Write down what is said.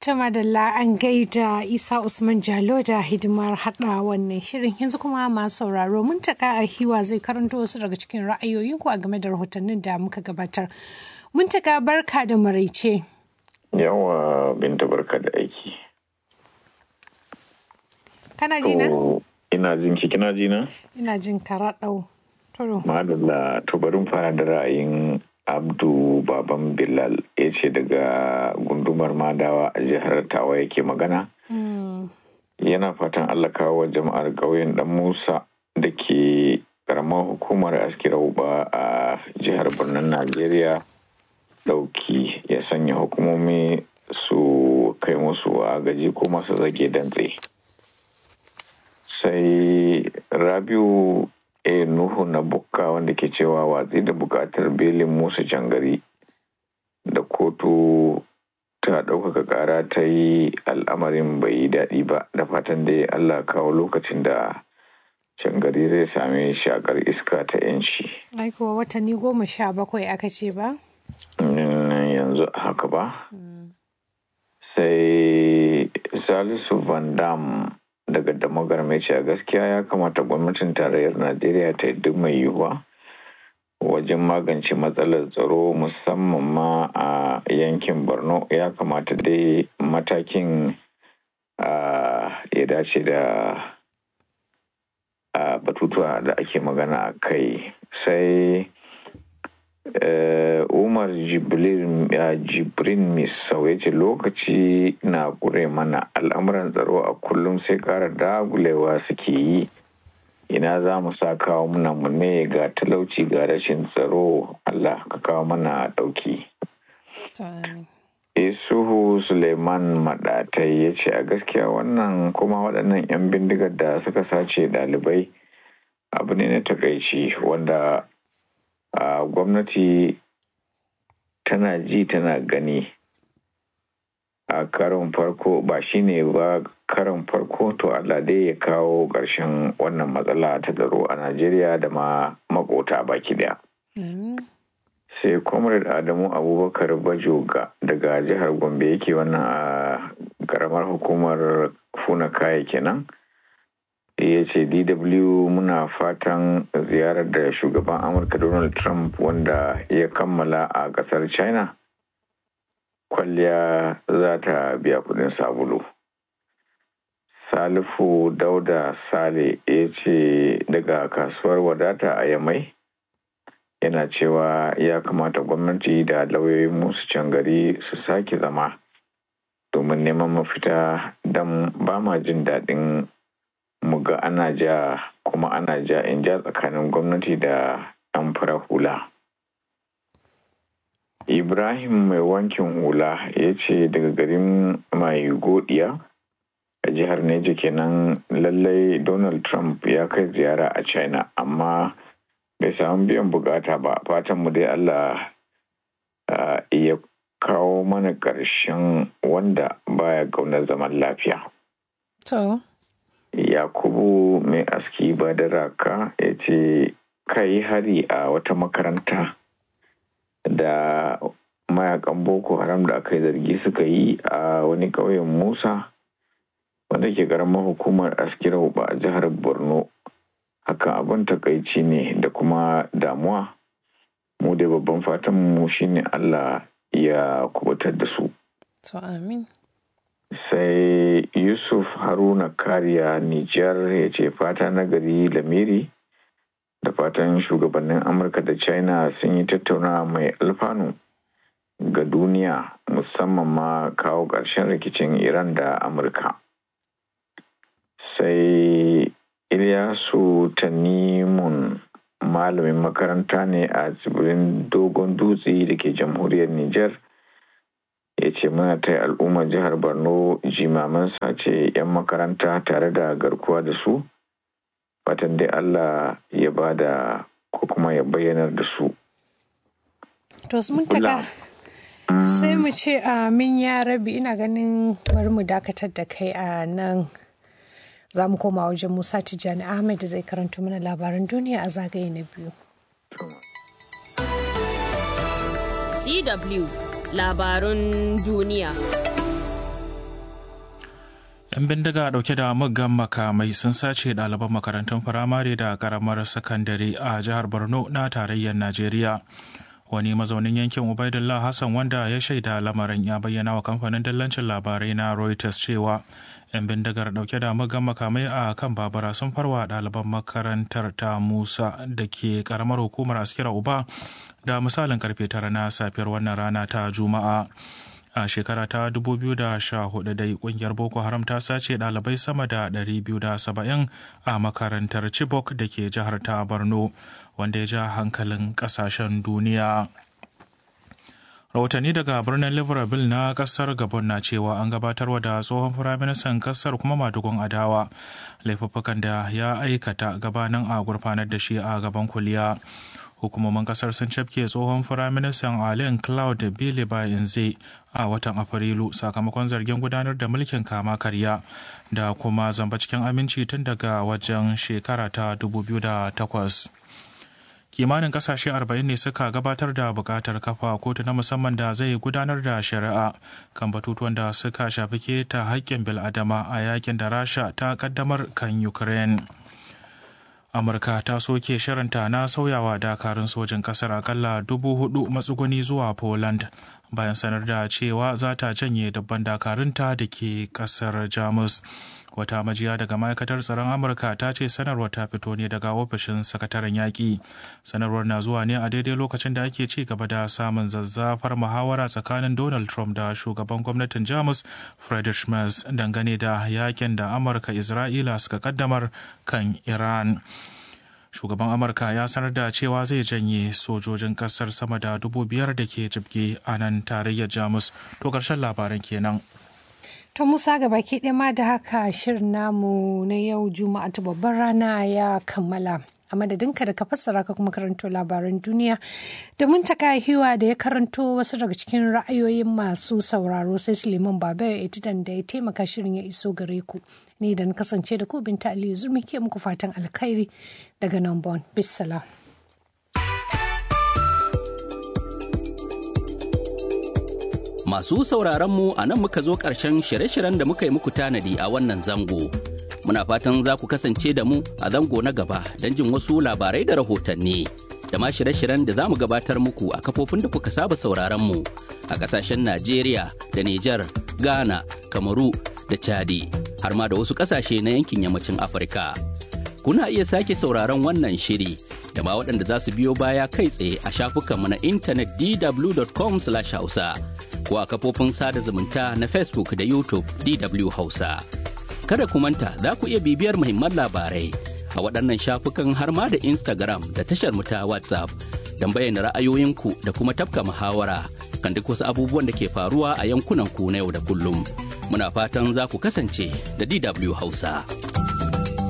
Ta madalla an gaida Isa Usman Jalo da hidimar haɗa wannan shirin yanzu kuma masu sauraro mun taka a hiwa zai karanto wasu daga cikin ra'ayoyinku a game da rahotannin da muka gabatar. Mun taka barka da maraice. Yawa binta barka da aiki. Kana ji na? Ina jin ki kina ji na? Ina jin ka raɗau. Turo. Madalla to bari fara da ra'ayin Abdu Baban Bilal ya ce daga gundumar Madawa a jihar Tawa yake magana. Yana fatan Allah kawo jama'ar ƙauyen Dan Musa da ke karamar hukumar Askira Uba a jihar Birnin Najeriya dauki ya sanya hukumomi su kai musu agaji ko masu zage dantse. Sai Rabiu e nuhu na bukka wanda ke cewa watsi da bukatar belin musa jangari da kotu ta ɗaukaka ƙara ta yi al'amarin bai yi daɗi ba da fatan dai allah kawo lokacin da jangari zai sami shakar iska ta yanci Aikuwa watanni goma sha bakwai aka ce ba? yanzu haka ba sai salisu van dam daga damagar mai ce gaskiya ya kamata gwamnatin tarayyar najeriya ta yi duk mai yiwuwa wajen magance matsalar tsaro musamman ma a yankin borno ya kamata dai matakin ya dace da batutuwa da ake magana a kai sai umar jibrin misau ya ce lokaci na kure mana al'amuran tsaro a kullum sai kara dagulewa suke yi ina za mu sa kawo muna mu ne ga talauci ga rashin tsaro allah ka kawo mana dauki isuhu suleiman madatai ya ce a gaskiya wannan kuma waɗannan 'yan bindigar da suka sace ɗalibai abu ne na takaici wanda a gwamnati tana ji tana gani a karon farko ba shine ba karon farko to Allah dai ya kawo ƙarshen wannan matsala ta tsaro a Najeriya da ma makota baki daya. sai comrade adamu abubakar bajoga daga jihar gombe yake wannan a karamar hukumar funa kaya kenan ya ce dw muna fatan ziyarar da shugaban amurka donald trump wanda ya kammala a kasar china kwalliya za ta biya kudin sabulu salifu dauda sale ya ce daga kasuwar wadata a yamai yana cewa ya kamata gwamnati da lauyoyin musu can gari su sake zama domin neman mafita don ba ma jin daɗin mu ga ana ja kuma ana ja in ja tsakanin gwamnati da 'yan fara hula. Ibrahim mai wankin hula ya ce daga garin mai godiya a jihar Neja kenan lallai Donald Trump ya kai ziyara a China amma bai samu biyan bukata ba fatan mu dai Allah ya kawo mana ƙarshen wanda baya ƙaunar zaman lafiya. To. Yakubu mai aski ba da raka ya ce kai hari a wata makaranta da mayakan Boko Haram da aka yi zargi suka yi a wani ƙauyen Musa wanda ke ƙaramar hukumar askira ba a jihar Borno. Hakan abin takaici ne da kuma damuwa. Mu da babban fatan mu shine Allah ya kubutar da su. To amin. sai yusuf haruna kariya nijar ya ce fata na gari lamiri da fatan shugabannin amurka da china sun yi tattaunawa mai alfanu ga duniya musamman ma kawo ƙarshen rikicin iran da amurka sai ilyasu tanimun malamin makaranta ne a tsibirin dogon dutse da ke jamhuriyar nijar ya ce muna ta al'ummar jihar borno jimaman sace 'yan makaranta tare da garkuwa da su fatan dai allah ya ba da ko kuma ya bayyanar da su to mun taka sai mu ce amin ya rabi ina ganin bari mu dakatar da kai a nan za mu koma wajen musa tijjani ahmed da zai karanto mana labaran duniya a zagaye na biyu DW labarun duniya. 'yan bindiga dauke da muggan makamai sun sace ɗaliban makarantun firamare da karamar sakandare a jihar borno na tarayyar najeriya wani mazaunin yankin ubaidullah hassan wanda ya shaida lamarin ya bayyana wa kamfanin dillancin labarai na reuters cewa 'yan bindigar dauke da muggan makamai a kan babura sun farwa ɗaliban makarantar ta musa da ke karamar hukumar askira uba da misalin karfe tara na safiyar wannan rana ta juma'a a shekara ta 2014 dai kungiyar boko haram ta sace dalibai sama da 270 a makarantar chibok da ke jihar ta borno wanda ya ja hankalin kasashen duniya rahotanni daga birnin liverpool na kasar gabon na cewa an gabatarwa da tsohon firaministan kasar kuma madugun adawa laifuffukan da ya aikata gabanin a gurfanar da shi a gaban kuliya hukumomin kasar sun cafke tsohon firaministan allen cloud billy bayanze a watan afrilu sakamakon zargin gudanar da mulkin kama karya da kuma zamba cikin aminci tun daga wajen shekara ta 2008 kimanin kasashe 40 ne suka gabatar da bukatar kafa kotu na musamman da zai gudanar da shari'a kan batutuwan da suka shafi keta haƙƙin bil'adama a yakin da rasha ta kaddamar kan ukraine amurka ta soke shirinta na sauyawa dakarun sojin kasar akalla dubu hudu matsuguni zuwa poland bayan sanar da cewa za ta janye dabban dakarunta da ke kasar jamus wata majiya daga ma'aikatar tsaron amurka ta ce sanarwar ta fito ne daga ofishin sakataren yaƙi sanarwar na zuwa ne a daidai lokacin da ake ci gaba da samun zazzafar muhawara tsakanin donald trump da shugaban gwamnatin jamus friedrich merz dangane da yakin da amurka isra'ila suka kaddamar kan iran shugaban amurka ya sanar da cewa zai janye sojojin kasar sama da dubu biyar da ke jibge a nan tarayyar jamus to ƙarshen labaran kenan To Musa ga baki ɗaya ma da haka shirin namu na yau Juma'a ta babbar rana ya kammala. A madadinka da ka fassara ka kuma karanto labaran duniya da mun taka hiwa da ya karanto wasu daga cikin ra'ayoyin masu sauraro sai Suleiman Baba ya itidan da ya taimaka shirin ya iso gare ku. Ni da na kasance da ku binta Aliyu Zurmi ke muku fatan alkhairi daga nan Bon. Bissalam. Masu sauraron mu a nan muka zo ƙarshen shirye-shiryen da muka yi muku tanadi a wannan zango. Muna fatan za ku kasance da mu a zango na gaba don jin wasu labarai da rahotanni. Da ma shirye-shiryen da za mu gabatar muku a kafofin da kuka saba sauraron mu a ƙasashen Najeriya da Nijar, Ghana, Kamaru da Chadi, har ma da wasu ƙasashe na yankin yammacin Afirka. Kuna iya sake sauraron wannan shiri da ma waɗanda za su biyo baya kai tsaye a shafukanmu na intanet dw.com/hausa. ko a kafofin sada zumunta na Facebook da YouTube DW Hausa. Kada ku manta za ku iya bibiyar muhimman labarai a waɗannan shafukan har ma da Instagram da tashar mu ta WhatsApp don bayyana ra'ayoyinku da kuma tafka muhawara kan duk wasu abubuwan da ke faruwa a yankunan ku na yau da kullum. Muna fatan za ku kasance da DW Hausa.